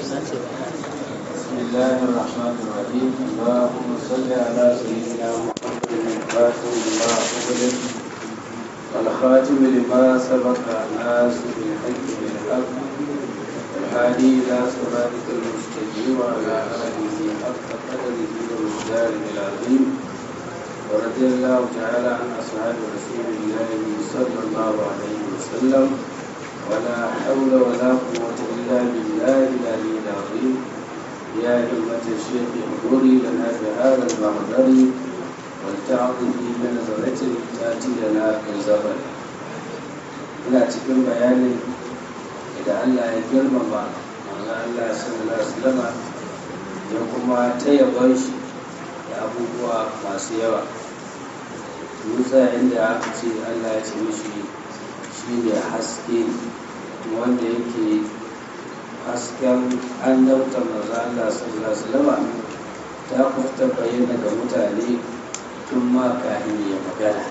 بسم الله الرحمن الرحيم اللهم صل على سيدنا محمد الفاتح لما أغلق والخاتم لما سبق الناس بالحق بالحق الهادي إلى صراطك المستقيم وعلى آله حق قدره ومقداره العظيم ورضي الله تعالى عن أصحاب رسول الله صلى الله عليه وسلم ولا حول ولا قوة إلا بالله العلي العظيم يا همة الشيخ انظري لنا بهذا المحضر ولتعطفي بنظرة تأتي لنا بالزبر ina cikin bayanin da Allah ya girmama manzo Allah sallallahu alaihi wasallam ya kuma ta yabon shi da abubuwa masu yawa Musa inda aka ce Allah ya ce mishi shi ne haske wanda yake hasken annabta maza Allah sallallahu alaihi wasallam ta kuta bayyana ga mutane tun ma kafin ya magana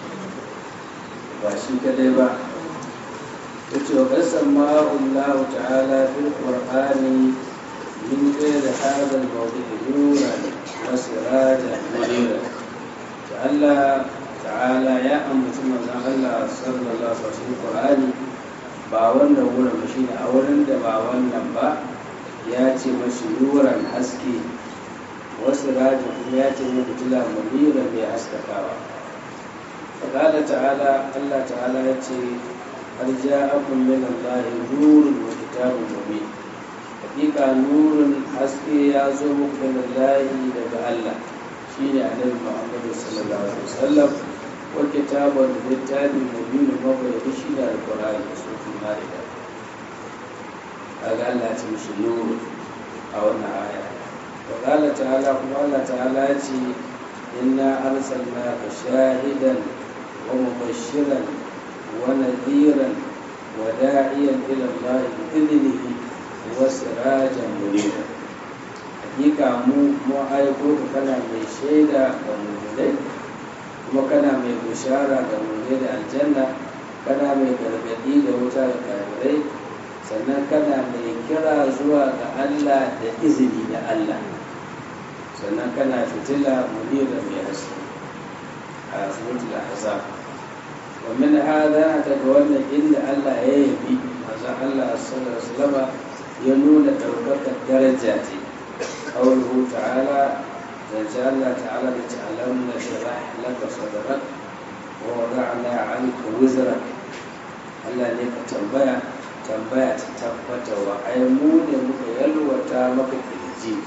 ba shi kadai ba ta ce wa kasan ma'ullahu ta'ala fil qur'ani min ghairi hadha al-mawdi' nuran wa sirajan munira Allah ta'ala ya ambaci manzon Allah sallallahu alaihi wasallam qur'ani ba wannan wurin ba shine a wurin da ba wannan ba ya ce mashi nuran haske wasu rajin kuma ya ce mai fitila munira mai haskakawa faƙala ta'ala Allah ta'ala ya ce har ja'akum min Allah nurun wa kitabun mubin hakika nurun haske ya zo muku min Allah daga Allah shine annabi Muhammad sallallahu alaihi wasallam wa kitabun littafin mubin mabayyana shine alqur'ani ma'ida kaga Allah ya ce mishi nuru a wannan aya wa qala ta'ala kuma Allah ta'ala ya ce inna arsalnaka shahidan wa mubashiran wa nadhiran wa da'iyan ila Allah bi idnihi wa sirajan munira hakika mu mu aiko ka kana mai shaida ga mu'minai kuma kana mai bishara ga mu'minai da aljanna kana mai gargadi da wuta da kafirai sannan kana mai kira zuwa ga Allah da izini da Allah sannan kana fitila munira mai haske a suratul ahzab wa min hada daga wannan inda Allah ya yabi manzon Allah sallallahu alaihi wasallam ya nuna daukakar daraja ce qawluhu ta'ala zance Allah ta'ala da ta'alam na shirah laka sadrak ووضعنا عنك وزرك Allah ne ka tambaya tambaya ta tabbata wa ai mu ne muka yalwata maka kirji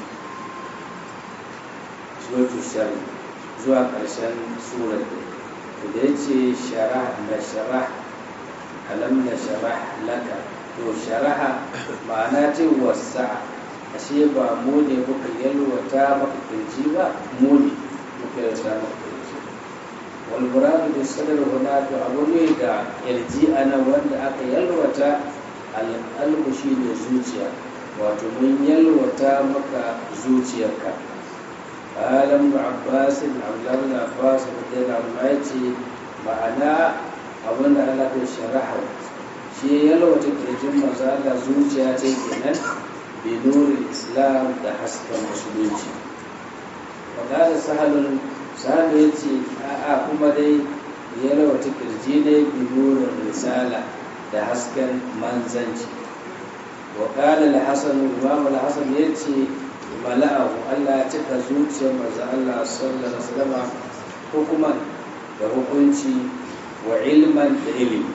suratul shari zuwa ƙarshen surar to da yace sharah na sharah alam na sharah laka to sharaha ma'ana ce wasa ashe ba mu ne muka yalwata maka kirji ba mu ne muka yalwata maka والمراد بالصدر هناك أبوني دا يرجي أنا وند أكا يلوتا القلب شيء زوجيا وتمن يلوتا مكا زوجيك قال ابن عباس عبد الله بن عباس رضي الله عنه ma'ana abin da Allah ya sharaha shi ya yalwata kirjin masu Allah zuciya ce kenan bi nuri islam da hasken musulunci wa qala sahalun sa'adu ya ce a'a kuma dai ya rawata kirji ne binurin risala da hasken manzanci wa ƙala al-hasan imam al-hasan ya ce mala'ahu Allah ya cika zuciyar manzo Allah sallallahu alaihi wasallam hukuman da hukunci wa ilman da ilimi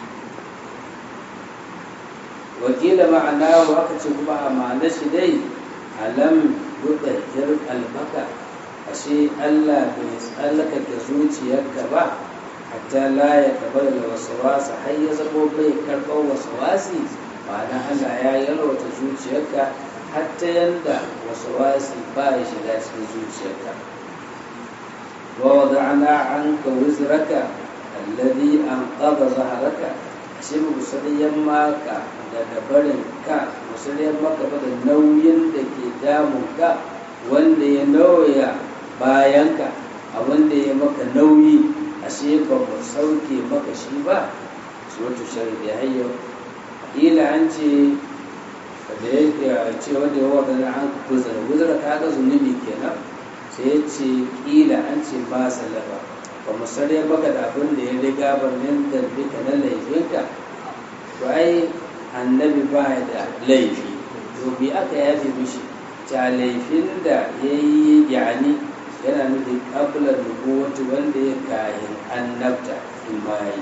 wakila ma'ana wa aka ce kuma a ma'ana shi dai alam yudahhir albaka ashe Allah bai tsallakake zuciyarka ba hatta la ya tabbata da wasawasa har ya zamo bai karɓar wasawasi ma'ana Allah ya yalwata zuciyarka hatta yanda wasawasi ba ya shiga cikin zuciyarka wa wada'na anka wizraka alladhi anqadha zahraka ashe mu musaliyan maka daga barin ka musaliyan maka ba da nauyin da ke damun ka wanda ya nauya bayanka abin da ya maka nauyi ashe ba mu sauke maka shi ba suratu shari da hayyo ila an ce da ya ce wanda ya wadda an guzara guzara ta ga zunubi kenan sai ya ce kila an ce ba salaba ba mu sare maka da abin da ya riga ba min da duka na laifinka to ai annabi ba da laifi to bi aka yafe mishi ta laifin da ya yi yani yana nufin ƙabular nubuwatu wanda ya kayan annabta in ma ya yi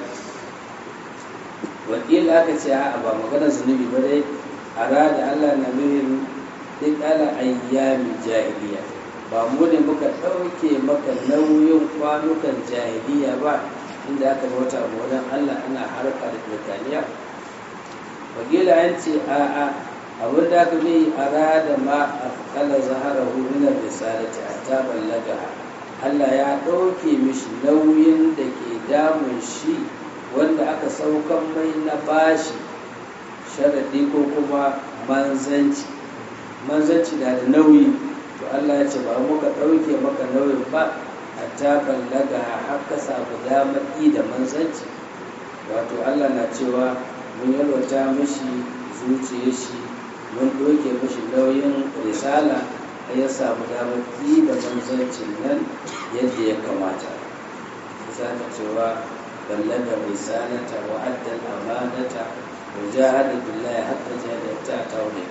wakila aka ce a ba magana zunubi ba dai a rada allah na nuhin duk ala ayyami jahiliya ba mu ne muka ɗauke maka nauyin kwanukan jahiliya ba inda aka bauta a wajen allah ana harka da turkaniya wakila an ce a'a abin da aka yi a rada ma a kala zahara hudunar risalati a ta ballaga Allah ya ɗauke mishi nauyin da ke damun shi wanda aka saukan mai na bashi sharaɗi ko kuma manzanci manzanci na da nauyi to Allah ya ce ba muka ɗauke maka nauyin ba a ta ballaga haka samu damar da manzanci wato Allah na cewa mun yalwata mishi zuciyar shi mun doke mashi nauyin risala a ya samu damar yi da manzancin nan yadda ya kamata za ta cewa ballaga risalata wa addal amanata wa jahada billahi hatta jahada ta taune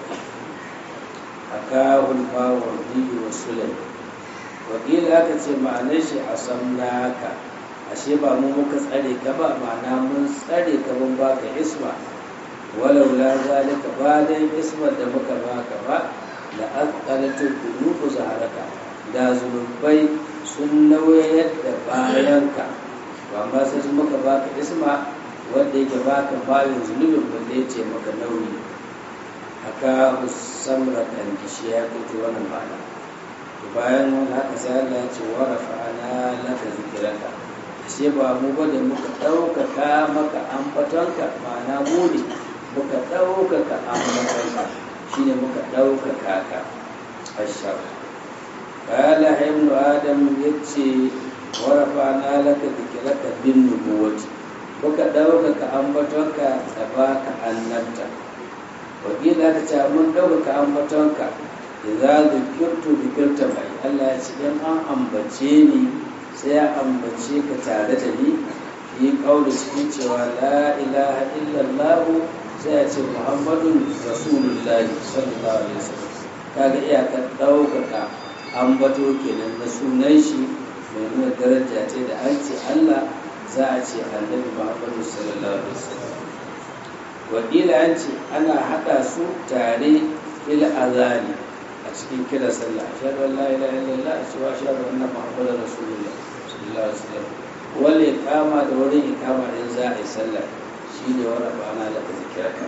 akahul mawardi wa sulai wakila aka ce ma'anar shi a samnaka ashe ba mu muka tsare ka ba ma'ana mun tsare ka mun baka isma walau la zalika ba dai ismar da muka baka ba la aqalatu dhunubu zaharaka da zunubai sun nauyar da bayanka ba ma sai muka baka isma wanda yake baka bayan zunubin wanda ya ce maka nauyi aka samra kan kishi ya kuce wannan ma'ana bayan wani haka sai Allah ya ce wa rafa'ana laka zikraka ashe ba mu ba da muka ɗaukaka maka ambatonka ma'ana mu ne muka ɗaukaka ambatonka shi ne muka ɗaukaka ka ashar ƙala haimnu adam ya ce warafa na laka zikiraka bin nubuwati muka ɗaukaka ambatonka da baka annabta wakila ta ce mun ɗaukaka ambatonka idza zikirtu zikirta mai Allah ya ce in an ambace ni sai ya ambace ka tare da ni yi kauli cikin cewa la ilaha illallah sai ya ce muhammadun rasulullahi sallallahu alaihi wasallam kaga iyakar ɗaukaka ambato kenan na sunan shi mai nuna daraja ce da an ce Allah za a ce annabi muhammadu sallallahu alaihi wasallam wakila an ce ana haɗa su tare fil azani a cikin kira sallah ashhadu an la ilaha illallah wa ashhadu anna muhammadar rasulullah sallallahu alaihi wasallam wal iqama da wurin iqama in za a yi sallah shine wa rabbana laka zikraka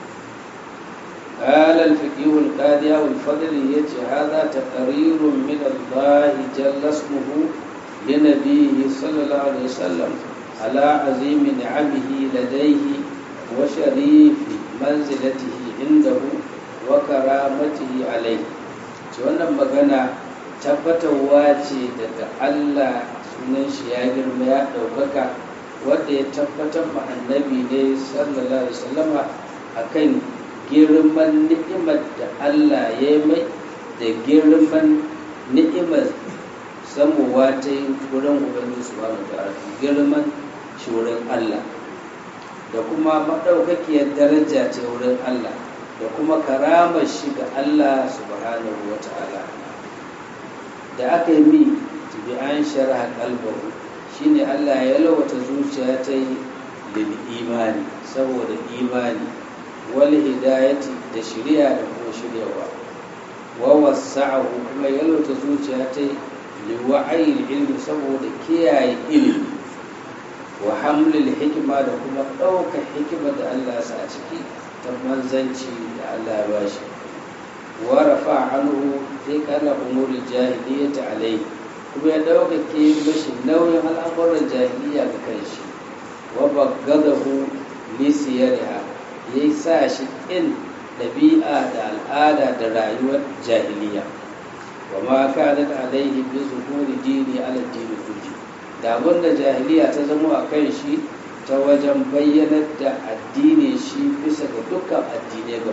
قال الفقيه القاضي والفضل يجي هذا تقرير من الله جل اسمه لنبيه صلى الله عليه وسلم على عظيم نعمه لديه وشريف منزلته عنده وكرامته عليه wannan magana tabbatarwa ce daga Allah sunan shi ya girma ya ɗaukaka wanda ya tabbatar ma annabi ne sallallahu alaihi wasallama akan girman ni'imar da Allah ya yi mai da girman ni'imar samuwa ta yi wurin ubangiji subhanahu ta'ala girman shi wurin Allah da kuma maɗaukakiyar daraja ce wurin Allah da kuma karamar shi ga Allah subhanahu wa ta'ala da aka yi mi bi an shara kalbahu shine Allah ya lawata zuciya ta yi lil imani saboda imani wal hidayati da shirya da kuma shiryawa wa wasa'ahu kuma ya lawata zuciya ta yi li wa'ayi ilmi saboda kiyaye ilimi wa hamlil hikima da kuma ɗaukar hikima da Allah ya sa a ciki ta manzanci da Allah ya bashi wa rafa anhu sai kana umurul jahiliyyati alai kuma ya ɗaukake mashi nauyin al'amuran jahiliya ga kanshi wa baggadahu li siyariha ya sa shi in ɗabi'a da al'ada da rayuwar jahiliya wa ma kanat alaihi bi zuhuri dini ala dini kulli da abinda jahiliya ta zama a kan shi ta wajen bayyanar da addini shi bisa ga dukkan addinai gaba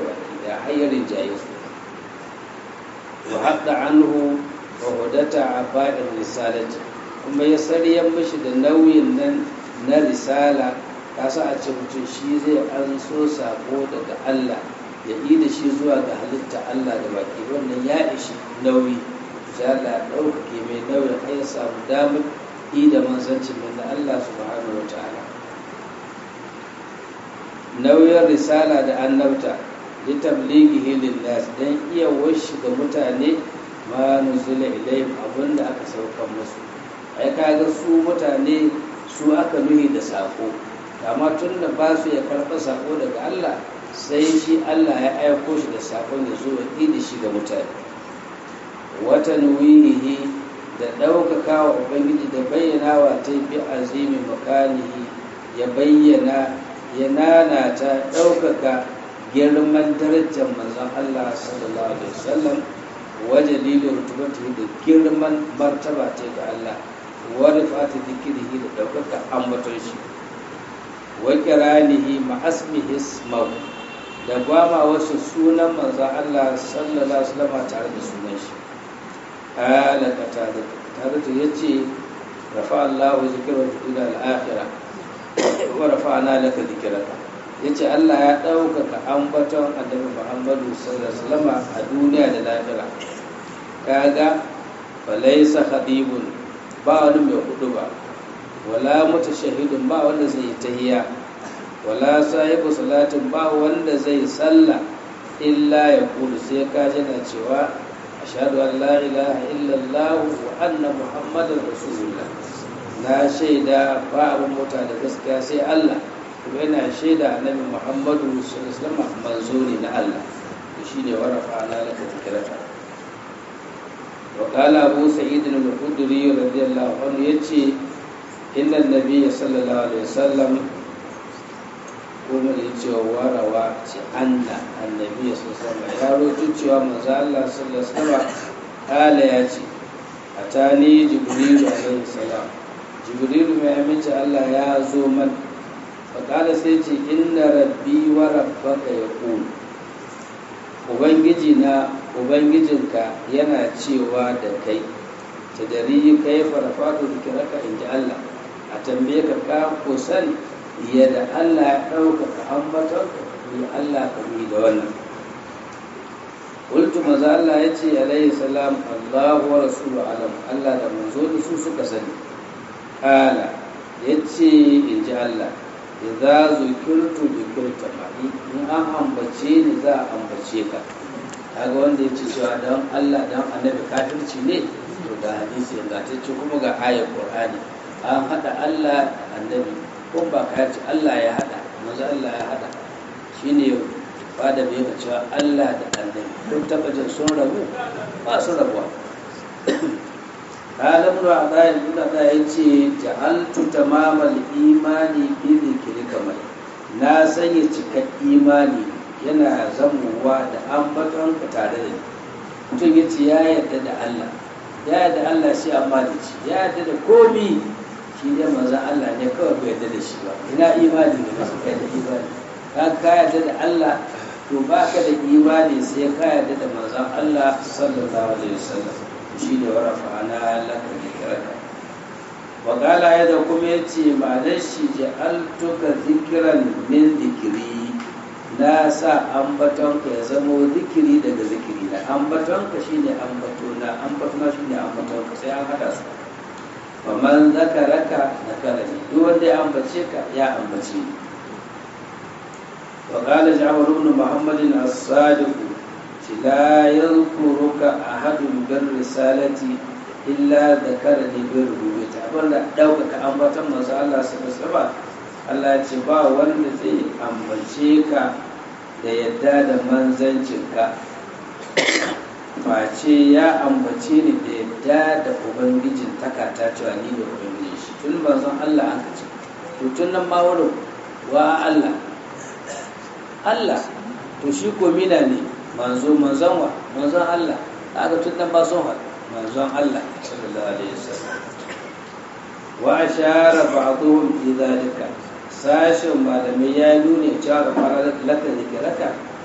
ya hayyarin jaye su wa haɗa anhu wa hudata a ba'in risalati kuma ya saryan mishi da nauyin nan na risala kasa a ce mutum shi zai an so sako daga Allah ya yi da shi zuwa ga halitta Allah da baki wannan ya ishi nauyi ya Allah ɗaukake mai nauyin har ya samu damar yi da manzancin nan da Allah subhanahu wa ta'ala nauyin risala da annabta litablighihi lin-nas dan iya washi ga mutane ma nuzila ilayhim abinda aka saukar musu ai kaga su mutane su aka nuhi da sako amma tun da ba su ya karɓa sako daga Allah sai shi Allah ya aiko shi da sakon ya zo ya da shi ga mutane wata nuwihi da ɗaukaka wa ubangiji da bayyana wa ta bi azimi makanihi ya bayyana ya nanata ɗaukaka girman darajar manzon Allah sallallahu alaihi wasallam waje lilo rutubatu da girman martaba ta ga Allah wa rifati zikrihi da ɗaukaka ambaton shi wa kiranihi ma asmihi ismahu da gwama wasu sunan manzon Allah sallallahu alaihi wasallam tare da sunan shi ala katada tare da yace rafa Allah zikrahu ila al-akhirah wa rafa'na laka dhikraka yace Allah ya ɗaukaka ambaton annabi Muhammadu sallallahu alaihi wasallam a duniya da lahira kaga falaysa khadibun ba wani mai hudu ba wala mutashahidun ba wanda zai tahiya wala sahibu salatin ba wanda zai salla illa ya kulu sai ka jana cewa ashhadu an la ilaha illallah wa anna muhammadar rasulullah na shaida ba abin mota da gaskiya sai Allah kuma yana shaida annabi muhammadu sallallahu alaihi wasallam manzo ne na Allah shine warafa ala laka zikraka وقال أبو سعيد الخدري رضي الله عنه يتي إن النبي صلى الله عليه وسلم kuma da cewa warawa ce anna annabi ya sallama ya roƙi cewa manzo Allah sallallahu alaihi wasallam kala ya ce atani jibril alaihi salam jibril mai aminci Allah ya zo man fa kala sai ce inna rabbi wa rabbaka yaqul ubangiji na ubangijinka yana cewa da kai ta dari kai farfatu zikiraka in ji Allah a tambaye ka ka kusan yadda Allah ya ɗaukaka ambaton ni Allah ka yi da wannan Kultu maza Allah ya ce alaihi salam Allahu wa rasulu alam Allah da manzo da su suka sani kala ya ce in ji Allah idza zukirtu zukirta ma'i in an ambace ni za a ambace ka kaga wanda ya ce cewa don Allah don annabi kafirci ne to ga hadisi ingantacce kuma ga ayar Qur'ani an hada Allah annabi ko ba ka ce Allah ya hada maza Allah ya hada shine ba da bai cewa Allah da annabi kun taba jin sun rabu ba su rabuwa قال ابن عطاء ابن عطاء yace ja'altu tamamal imani bi dhikrika mai na sanya cikar imani yana zamuwa da ambaton ka tare da ni mutum yace ya yarda da Allah ya yarda Allah shi amma da shi ya yarda da komi shi ne manzon Allah ne kawai bai yarda da shi ba ina imani ne masu kai da imani ka ka yarda da Allah to baka da imani sai ka yarda da manzon Allah sallallahu alaihi wasallam shi ne warafa na laka zikiraka wa kala ya da kuma ya ce ma'anar shi ja'altuka zikiran min zikiri na sa ambatonka ya zamo zikiri daga zikiri na ambatonka shi ne ambatona ambatona shi ne ambatonka sai an hada su wa man zakaraka na karani duk wanda ya ambace ka ya ambace ni wa kala ja'far ibn muhammadin as-sadiq لا يذكرك أحد بالرسالة إلا ذكرني بالربوبية أبدا دوكك أنبتا ما الله سبحانه Allah ya ce ba wanda zai ambace ka da yadda da manzancinka face ya ambace ni da yadda da ubangijin takata cewa ni da ubangijin shi tun manzon Allah an kace to tun nan ma wurin wa Allah Allah to shi ko mina ne manzo manzon wa manzon Allah aka tun nan ba son wa manzon Allah sallallahu alaihi wasallam wa ashara ba'dhum fi dhalika sashin malamai ya nuna cewa ga fara laka zikiraka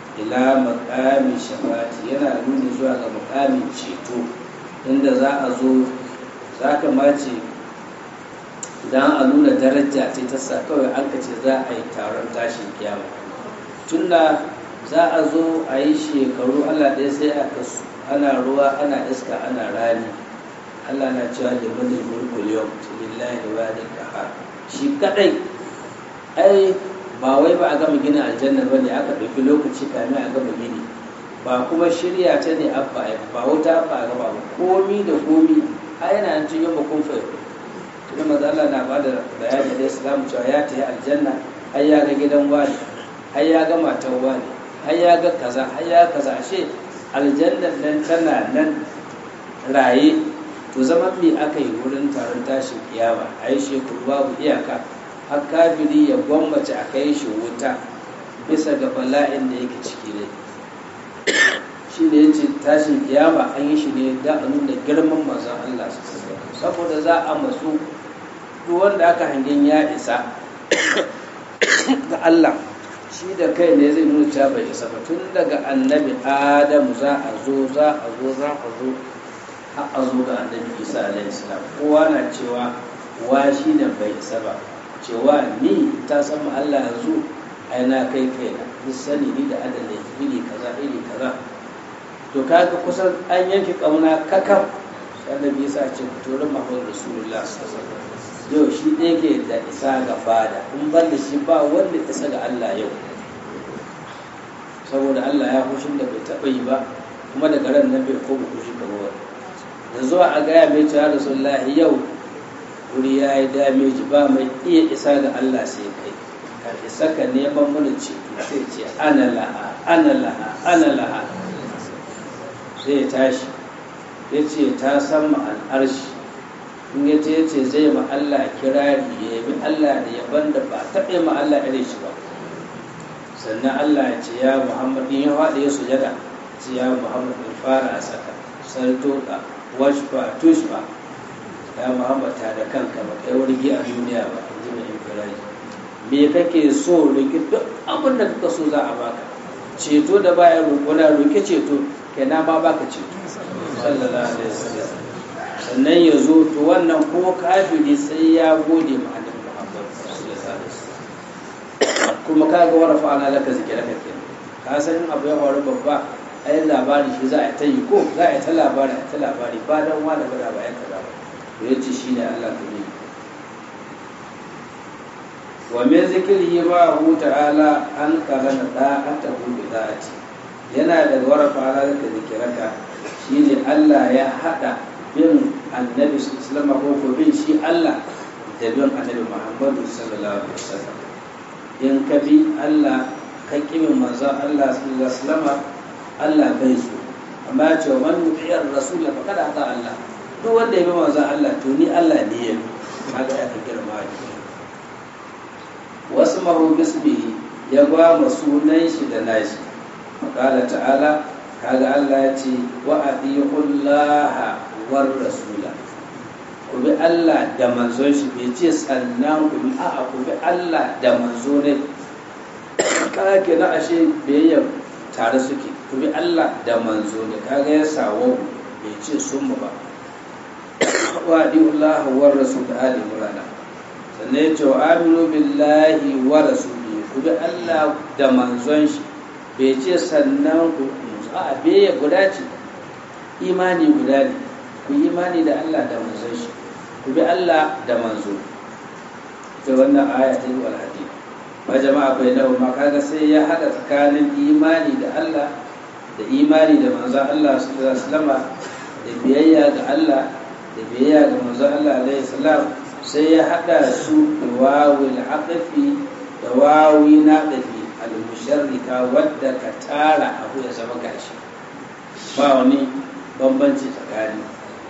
ila makamin shafati yana nuni zuwa ga makamin ceto inda za a zo za ka mace idan a nuna daraja ce ta sa kawai an ce za a yi taron tashin kiyama tunda za a zo a yi shekaru allah ɗaya sai a kasu ana ruwa ana iska ana rani allah na cewa da mani mulkul yau lillahi wa da shi kadai ai ba wai ba a gama gina aljanna ba ne aka ɗauki lokaci kamin a gama gini ba kuma shirya ta ne abba ba wuta ba a gaba ba komi da komi a yana cin yin bakun fa tunda maza Allah na ba da bayani da Islam cewa ya ta yi aljanna har ya ga gidan wani har ya ga matan wani har ya ga kaza har ya kaza ashe aljannan nan tana nan raye to zaman me aka yi wurin taron tashin kiyama a yi shekaru babu iyaka har kafiri ya gwammace a kai shi wuta bisa ga bala'in da yake ciki ne shi ne yace tashin kiyama an yi shi ne da a nuna girman manzon Allah saboda za a masu duk wanda aka hangen ya isa ga Allah shi da kai ne zai nuna cewa bai isa ba tun daga annabi Adamu za a zo za a zo za a zo har a zo ga annabi Isa alaihi salam kowa na cewa wa shi ne bai isa ba cewa ni ta san Allah yanzu ai na kai kai na ni sani ni da adalai iri kaza iri kaza to kaga kusan an yanke kauna kakam annabi yasa ce turin Muhammad Rasulullah yau shi ɗaya ke da isa ga fada in ban da shi ba wanda isa ga Allah yau saboda Allah ya hushin da bai taɓa yi ba kuma daga ran nan bai koma hushi kamar wani da zuwa a gaya mai cewa Rasulullah yau wuri ya yi dameji ba mai iya isa ga Allah sai kai ka isa ka neman mana ceto sai ce ana laha ana laha ana laha sai ya tashi ya ce ta san al'arshi in ya ce ce zai ma Allah kirari ya yabi Allah da yaban da ba taɓe ma Allah irin shi ba sannan Allah ya ce ya Muhammad in ya faɗi ya sujada ce ya Muhammad in fara a saka sartoka washfa tushfa ya muhammad ta da kanka ba kai wargi a duniya ba in ji mai infiraji me kake so roki duk abin da kaka so za a baka ceto da baya roƙo na roki ceto kai na ma baka ceto sallallahu alaihi wasallam sannan ya zo to wannan ko kafiri sai ya gode ma annabi muhammad sallallahu alaihi wasallam kuma kaga warafa ana laka zikira kake ka san abu ya faru babba ai labari shi za a ta yi ko za a ta labari a ta labari ba dan wani ba da ba ya kaza ba to ya ce shi ne Allah ta ne wa min zikrihi ma hu ta'ala an karana da an ta hu bi zati yana da warafa ala da zikiraka shine Allah ya hada bin annabi sallallahu alaihi ko bin shi Allah da bin annabi Muhammadu sallallahu alaihi wasallam in ka bi Allah ka kimin manzo Allah sallallahu alaihi wasallam Allah bai so amma ya ce wa man yuti'ir rasul faqad ata Allah duk wanda ya bi manzon Allah to ni Allah ne ya bi kaga ya kan girma ne wasu mahu bismihi ya ba ma sunan shi da nashi qala ta'ala kaga Allah ya ce wa atiullaha war rasula ku bi Allah da manzon shi bai ce sannan ku bi a'a ku bi Allah da manzo ne kaga kenan ashe biyayya tare suke ku bi Allah da manzo ne kaga ya sawo bai ce sun ba wa Allah wa rasul ali murana sannan ya ce wa aminu billahi wa rasuli ku bi Allah da manzon shi bai ce sannan ku a beye guda ce imani guda ne ku imani da Allah da manzon shi ku bi Allah da manzo ita wannan aya ta yi alhadi ba jama'a bai nawa ma kaga sai ya hada tsakanin imani da Allah da imani da manzon Allah sallallahu alaihi wasallam da biyayya ga Allah da biyayya ga manzon Allah alaihi salam sai ya hada su da wawil aqfi da wawi na dafi al-musharrika wadda ka tara abu ya zama gashi ba wani bambanci tsakani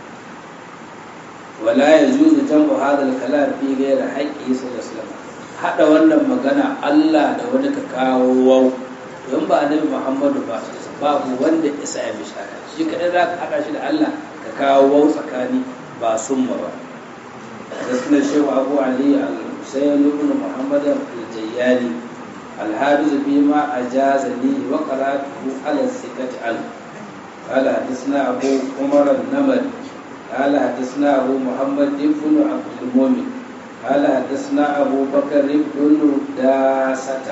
wala yajuzu jam'u hadha al-kalam fi ghayri haqqi sallallahu alaihi wasallam hada wannan magana Allah da wani ka kawo wau don ba annabi Muhammadu ba babu wanda isa ya bishara shi kadai za ka hada shi da Allah ka kawo wau tsakani ba summa ba gaskiyar shehu abu ali al-husayn ibn muhammad al-jayyani الحافظ فيما أجاز لي وقرأته على الثقة عنه قال حدثنا أبو عمر النمر قال حدثنا أبو محمد بن عبد المؤمن قال حدثنا أبو بكر بن داسة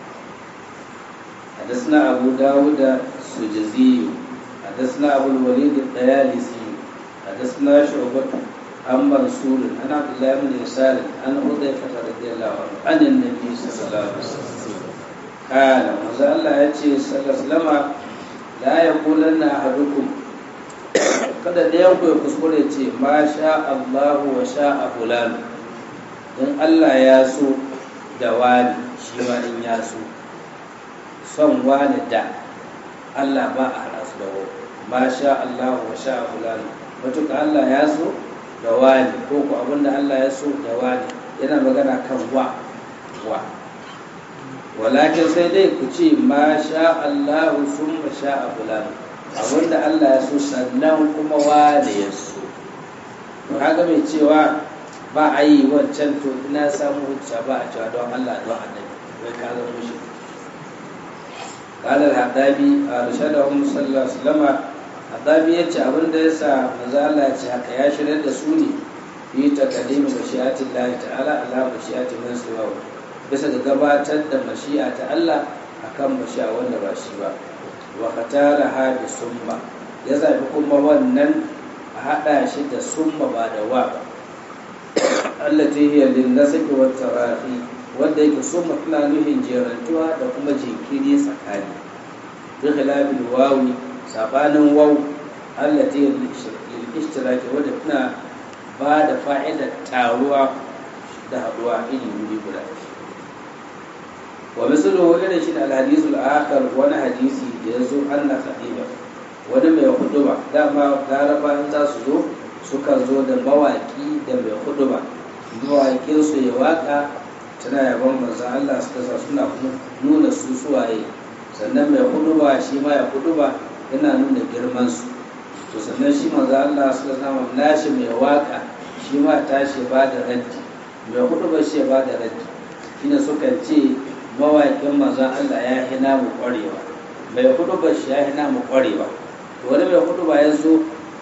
حدثنا أبو داود السجزي حدثنا أبو الوليد الطيالسي حدثنا شعبة عن منصور عن عبد الله بن يسار عن حذيفة رضي الله عنه عن النبي صلى الله عليه وسلم قال ماذا الله يأتي صلى الله عليه وسلم لا يقولن أحدكم kada da yanku ya kuskure ce ma sha Allahu wa sha a fulani in Allah ya so da wani shi ma in ya so son wani da Allah ba a hana su da wani ma sha Allahu wa sha a fulani matuka Allah ya so da wani ko ku abinda Allah ya so da wani yana magana kan wa wa walakin sai dai ku ce ma sha Allahu sun ma sha a fulani abinda Allah ya so sannan kuma wane ya so to haka mai cewa ba a yi wancan to ina samu hujja ba a cewa don Allah don annabi wai ka zama mushi قال الحدابي أرشدهم صلى الله عليه وسلم الحدابي yace abin da yasa manzo Allah ya ce haka ya shirya da su ne fi taqdim mashi'ati Allah ta'ala ala mashi'ati man siwa bisa ga gabatar da mashi'a ta Allah akan mashi'a wanda ba shi ba wa katara ha bi summa ya zabi kuma wannan a hada shi da summa ba da wa ba allati hiya lin nasbi wa tarafi wanda yake summa tana nufin jerantuwa da kuma jinkiri tsakani bi khilabil wawi sabanin waw allati lil ishtiraki wanda tana ba da fa'idar taruwa da haduwa iri wuri guda wa mislu irin shi al-hadithul akhar wani hadisi da yazo anna khatiba wani mai huduba dama laraba in za su zo suka zo da mawaki da mai huduba mawakin su ya waka tana yaban manzon Allah suka sa suna nuna su suwaye sannan mai huduba shi ma ya huduba yana nuna girman su to sannan shi manzon Allah suka sa nashi mai waka shi ma tashi ba da raddi mai huduba shi ba da raddi shine sukan ce mawaƙin manzon Allah ya hina mu ƙwarewa mai hudu ba shi ya hina mu ƙwarewa to wani mai hudu ba ya zo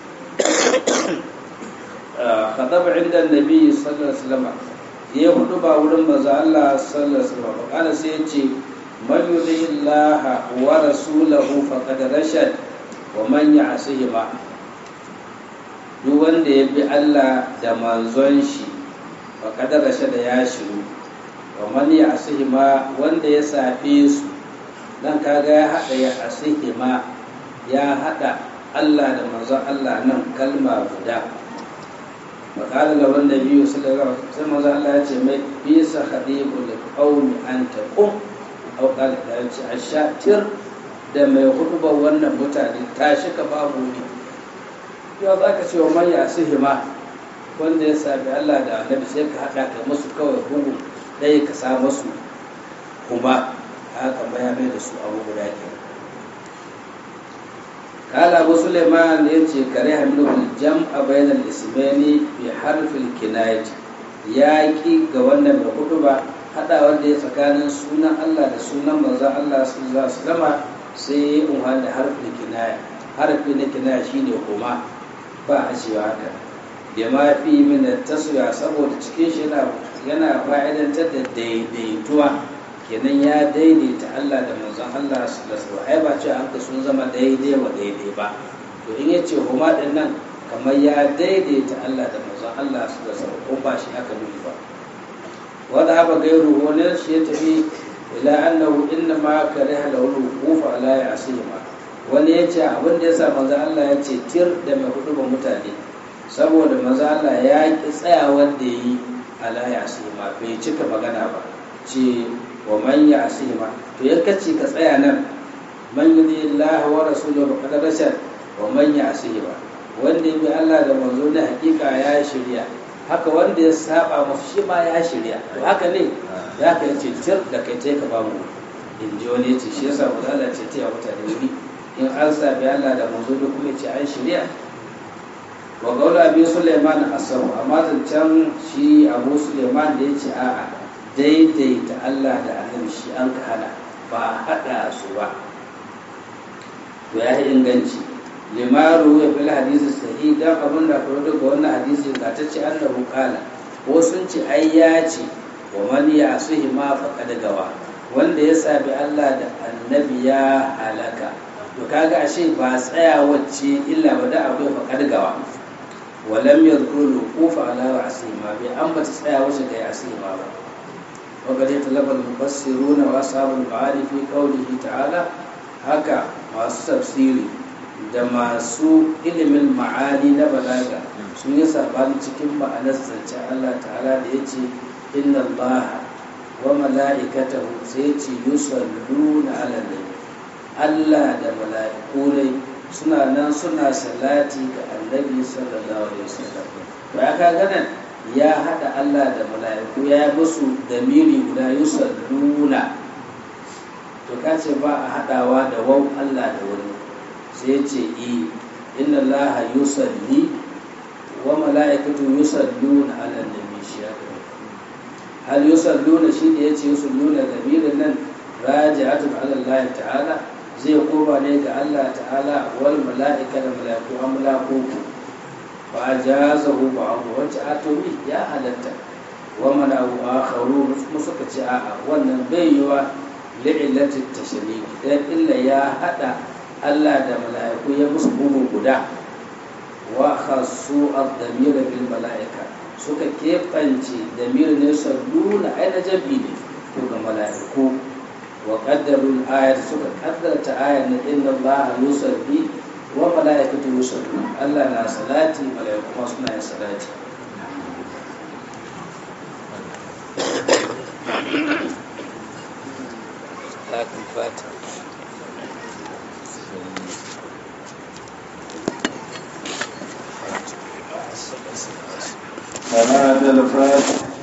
khadaba inda nabi sallallahu alaihi wasallam ya hudu ba wurin manzon Allah sallallahu alaihi wasallam kana sai ya ce man yuti'illaha wa rasulahu faqad rashad wa man ya'sihi ma duk wanda ya bi Allah da manzon shi faqad rashada ya shiru wa man ya asihima wanda ya safe su dan kaga ya hada ya asihima ya hada Allah da manzon Allah nan kalma guda makala da wanda biyu sallallahu alaihi wasallam manzon Allah ya ce mai bisa khadibul qaumi anta qum aw qala da ya ce ashatir da mai hudubar wannan mutane tashi ka babu ni yau za ka ce wa man ya asihima wanda ya sabi Allah da annabi sai ka hada ka musu kawai bugu ɗaya ka sa masu kuma haka ya mai da su abu guda ke kala abu suleiman ya ce kare hamilul jam a bayanan ismani bi harfin kinayat ya ki ga wannan mai hudu ba haɗa wanda ya tsakanin sunan allah da sunan manzan allah su za su zama sai ya yi da harfin kinaya harfi na kinaya shine kuma ba a cewa haka da ma fi min taswiya saboda cikin shi yana fa'idantar da daidaituwa kenan ya daidaita Allah da manzon Allah sallallahu alaihi ai ba ce an ka sun zama daidai wa daidai ba to in ya ce huma din nan kamar ya daidaita Allah da manzon Allah sallallahu alaihi ko ba shi aka nufi ba wanda haba gairu wani shi ya tafi ila annahu inna ma kariha lahu wuqufa ala ya'sima wani ya ce abin da yasa manzon Allah ya ce tir da mai hudu ba mutane saboda manzon Allah ya ki tsayawar da yi ala ya'sima bai cika magana ba ce wa man ya'sima to ya kace ka tsaya nan man yudi Allah wa rasuluhu faqad rashad wa man ya'sima wanda ya bi Allah da manzo na hakika ya shirya haka wanda ya saba masa shi ma ya shirya to haka ne ya ka yace tir da kai tai ka bamu in ji wani yace shi yasa mu Allah ce ta mutane wuri in an sabi Allah da manzo da kuma ce an shirya wa gaula abi Sulaiman asabu amma zancen shi Abu Sulaiman da yace a'a daidaita Allah da annabi shi an ka hana ba a haɗa su ba to ya yi inganci limaru ya fi hadisi sahi dan abin da faru daga wannan hadisi ga ta ce annahu qala ko sun ce ai ya ce wa man ya'suhi ma faqad gawa wanda ya sabi Allah da annabi ya halaka to kaga ashe ba tsaya wacce illa ba da abu faqad gawa walam yadhkuru qufa ala asima bi an bata tsaya wacce ga asima ba وقد يتلف المفسرون واصحاب المعاني في قوله تعالى haka masu tafsiri da masu ilimin ma'ani na balaga sun yi sabani cikin ma'anar zance Allah ta'ala da ya ce inna Allah wa mala'ikatahu sai ce yusalluna ala nabi Allah da mala'iku ne suna nan suna salati ga annabi sallallahu alaihi wasallam to ya ka ganan ya hada Allah da mala'iku ya musu damiri guda yusalluna to ka ce ba a haɗawa da wau Allah da wani sai ce i inna Allah yusalli wa mala'ikatu yusalluna ala nabi shi ya hal yusalluna shi da yace yusalluna damirin nan raji'atun ala Allah ta'ala zai koma ne ga Allah ta'ala wal mala'ika da mala'iku an mala'iku fa ajazahu ba'u wacce atomi ya halatta wa mala'u akharu suka ce a'a wannan bai yiwa li'illatin tashriki dan illa ya hada Allah da mala'iku ya musu bugu guda wa khassu ad-damir bil mala'ika suka kebance damir ne salluna ai na jabi ne to ga mala'iku wa qaddaru al-ayat suka kaddarta ayat na inna Allah yusalli wa mala'ikatu yusallu Allah na salati mala'iku ma suna yin salati لكن فاتح صلاة الفاتح